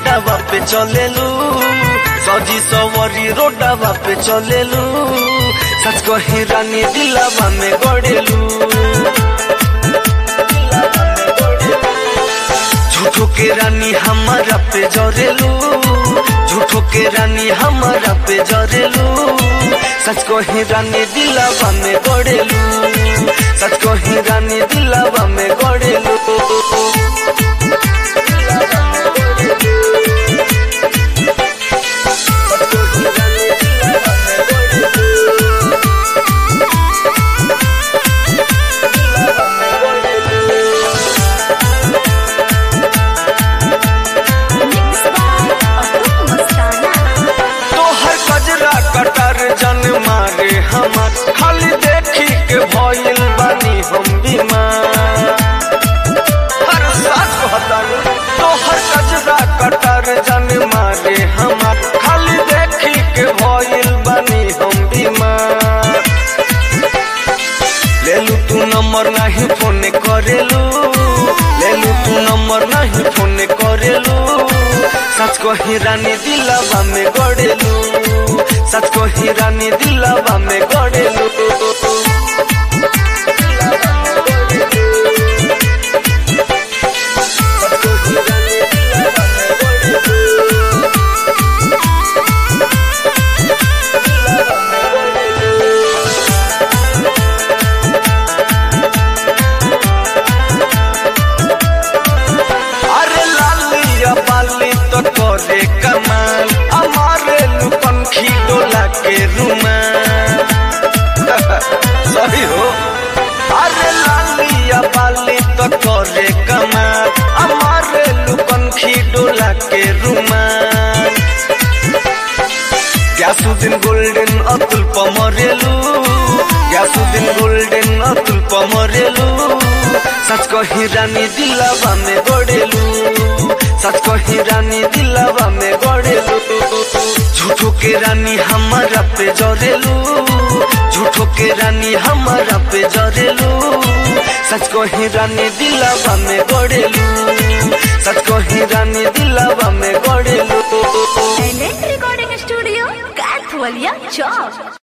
रोडावा पे चलेलू सजी सवरी रोडावा पे चलेलू सच कही रानी दिलावा में गड़ेलू झूठो के रानी हमारा पे जरेलू झूठो के रानी हमारा पे जरेलू सच कही रानी दिलावा में गड़ेलू सच कही रानी दिलावा में गड़ेलू Mixed by Atul Mastana. तोहर कजरा कटर जन मारे हमार खाली देखी के भइल बानी हम बीमार हर साथ कहतानी तोहर कजरा कटर जन मारे हमार खाली देखी के भइल बानी हम बीमार लेलू तू नंबर नहीं फोन करेलू लेलू तू नंबर नहीं फोन करेलू सच कही रानी दिलावा में गड़ेलू सच कही रानी दिलावा में गड़ेलू अरे लालिया बाली तो करे कमाल हमारे लुपंखी डोला के रुमाल सही हो अरे लालिया बाली तो करे कमाल हमारे लुपंखी डोला के रुमाल ग्यासुद्दीन गोल्डन अतुल पमरेलू ग्यासुद्दीन गोल्डन अतुल पमरेलू सच कही रानी दिलावा में गड़ेलू सच कही रानी दिलावा में गड़ेलू झूठो के रानी हमारा पे जरेलू झूठो के रानी हमारा पे जरेलू सच कही रानी दिलावा में गड़ेलू सच कही रानी दिलावा में गड़ेलू Talent Recording Studio, Kathwalia Chowk.